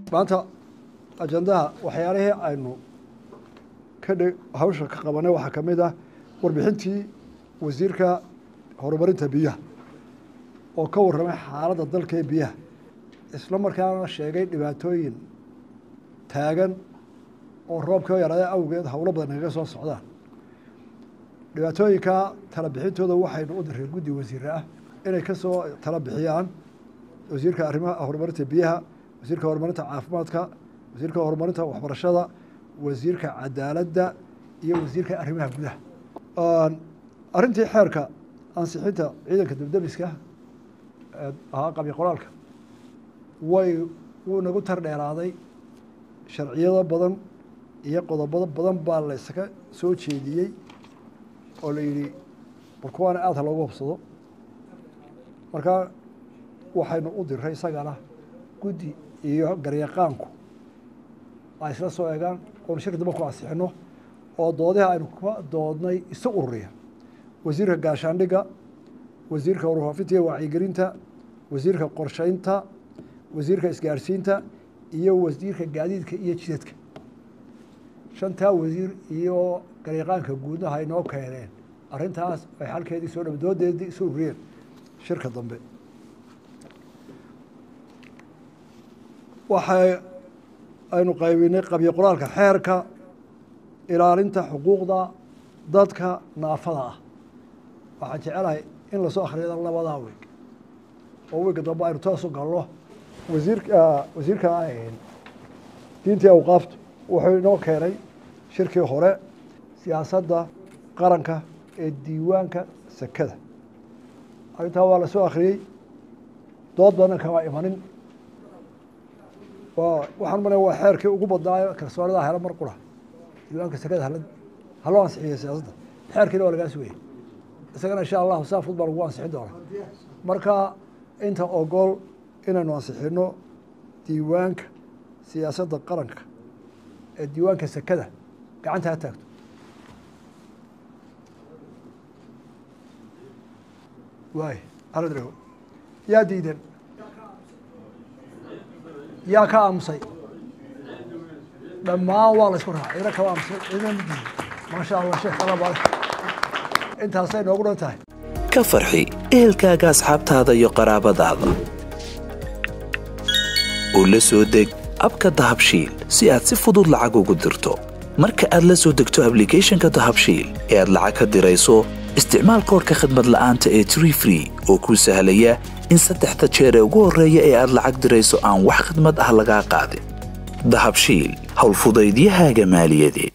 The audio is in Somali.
maanta ajandaha waxyaalihii aynu ka dhe hawsha ka qabanay waxaa ka mid ah warbixintii wasiirka horumarinta biyaha oo ka warramay xaaladda dalka ee biyaha isla markaana sheegay dhibaatooyin taagan oo roobka yaraada awgeed howlo badan nagaga soo socdaan dhibaatooyinkaa tala bixintooda waxaynu u direen guddi wasiire ah inay ka soo tala bixiyaan wasiirka arrimaha horumarinta biyaha wasiirka horumarinta caafimaadka wasiirka horumarinta waxbarashada wasiirka cadaaladda iyo wasiirka arrimaha gudaha arrintii xeerka ansixinta ciidanka debdemiska ahaa qabyo qoraalka way wuu nagu tar dheeraaday sharciyado badan iyo qodobado badan baa la ysaga soo jeediyey oo la yidhi bal kuwaana aada ha loogu hobsado markaa waxaynu u diray isagana guddi iyo garyaqaanku ay isla soo eegaan oonu shir damba ku ansixino oo doodiha aynu ka doodnay isu ururiya wasiirka gaashaandhigga wasiirka warfaafinta iyo wacyigelinta wasiirka qorsheynta wasiirka isgaarsiinta iyo wasiirka gaadiidka iyo jidadka shantaa wasiir iyo garyaqaanka guudna ha inoo keeneen arrintaas ay xalkeedii soo dham doodeedii isu ururiyeen shirka dambe waxay aynu qaybinay qabyo qoraalka xeerka ilaalinta xuquuqda dadka naafada ah waxaan jecelahay in lasoo akhriyada labadaa weeg oo weega dambe aynu toosu galno wasiirka wasiirka diintii awqaaftu wuxuu inoo keenay shirkii hore siyaasadda qaranka ee diiwaanka sekada arrintaa waa lasoo akhriyey dood badan kama imanin waxaan malaya waa xeerkii ugu badnaayo kalsoonida hela mar qura diiwaanka sekada hala haloo ansixiyo siyaasadda xeerkiina waa lagaa sugayay isagana insha allahu saa fud baa lagu ansixin doonaa marka inta ogol inaynu ansixino diiwaanka siyaasadda qaranka ee diiwaanka sekada gacanta ha taagto waay aladrego yaa diidan yaa ka aamusay dhammaan waa la isku raacay ina kama aamusay ina ma diidan maasha allah sheekh alabale intaasay noogu dhan tahay ka farxi ehelkaaga asxaabtaada iyo qaraabadaada oo la soo deg abka dahabshiil si aad si fudud lacag ugu dirto marka aad la soo degto ablicathonka dahabshiil ee aad lacag ka dirayso isticmaal koorka khadmad la'aanta ee tree free oo kuu sahlaya in saddexda jeer ee ugu horreeya ee aad lacag dirayso aan wax khadmad ah lagaa qaadin dahabshiil howlfudaydiyahaaga maaliyadeed